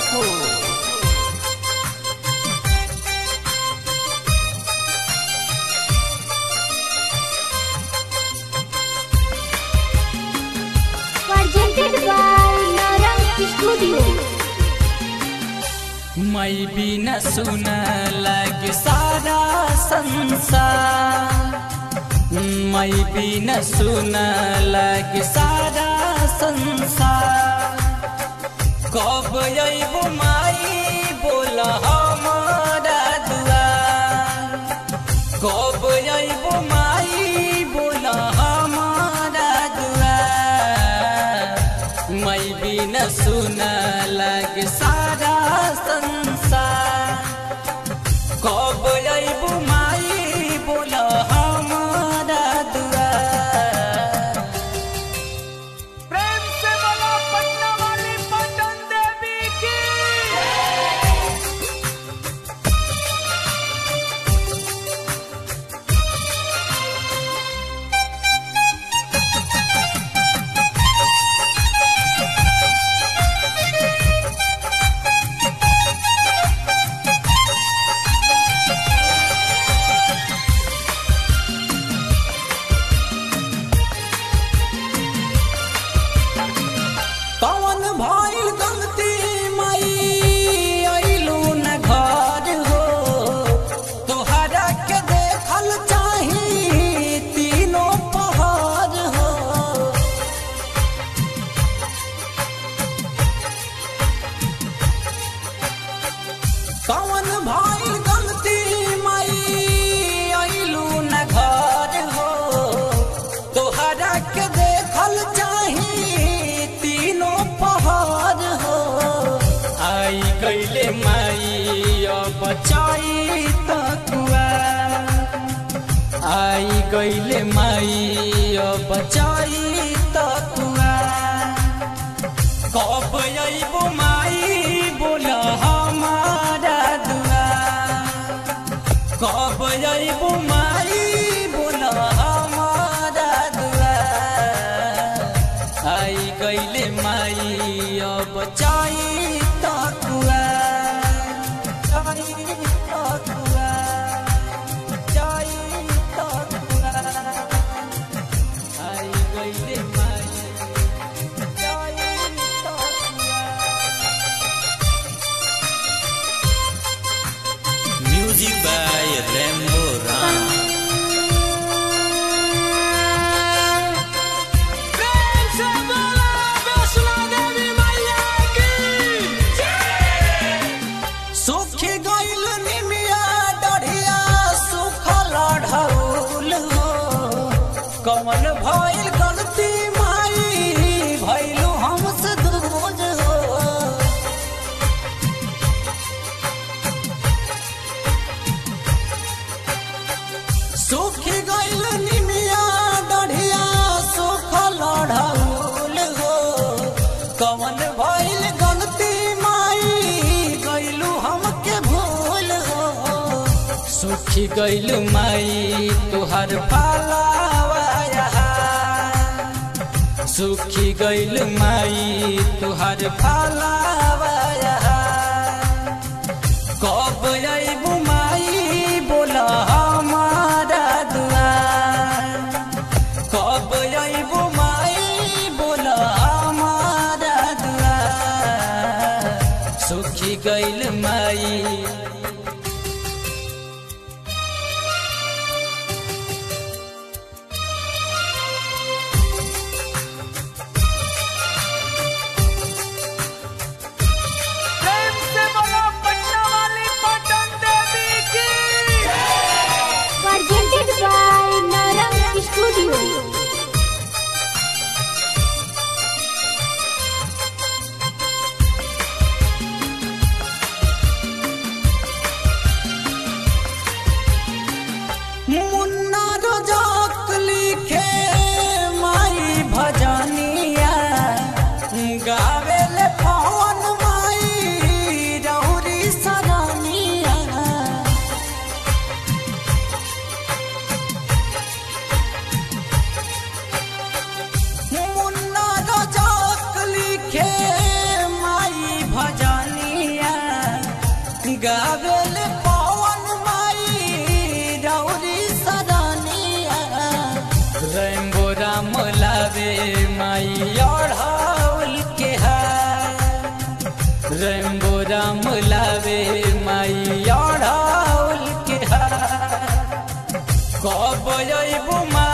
हो presented by Narang Studio. मैं भी न सुन लग सारा संसार मैं भी न सुन लग सारा संसार कब अबो माई बोल हमारा दुआर कब अबो माई बोल हमारा दुआर मैं भी न सुन लग सारा संसार कब अबो माई बोल हमारा दुआर प्रेम से बोलो पटना वाली पटन देवी की कौन भइल गलती मई अइलू न घर हो तोहरा के देखल चाही तीनों पहाड़ हो कौन भइल गलती मई अइलू न घर हो तोहरा के देखल चाही तीनों पहाड़ हो आई गईले माई अब बचाई तकुआ आई गईले माई अब बचाई तकुआ कब अइबो माई बोल हमारा दुआ कब अइबो माई बोल हमारा दुआ आई गईले माई अब चाई तकुआ चाई तकुआ चाई तकुआ आई गईले माई चाई तकुआ Music by Rambo Ram. प्रेम से बोलो वैष्णो देवी मैया की सुखी गईल निमिया डढ़िया सुखल ढौल हो कमन भइल गलती माई भइलू हमसे दूर हो सुखी गईल निमिया डढ़िया सुखल ढौल हो कमन भइल गलती माई गईलू हमके भूल हो सुखी गईलू माई तुहर पालावा सुखी गईल माई तुहर पालावा कब अइबू माई बोल हमारा दुआर कब अइबू माई बोल हमारा दुआर सुखी गईल माई प्रेम से बोलो पटना वाली पटन देवी की Presented by Narang Studio. गावेल पवन माई रौरी सदानिया रेम्बो राम लावे माई अढ़ाउल के हार रेम्बो राम लावे माई अढ़ाउल के हार कब अइबू माई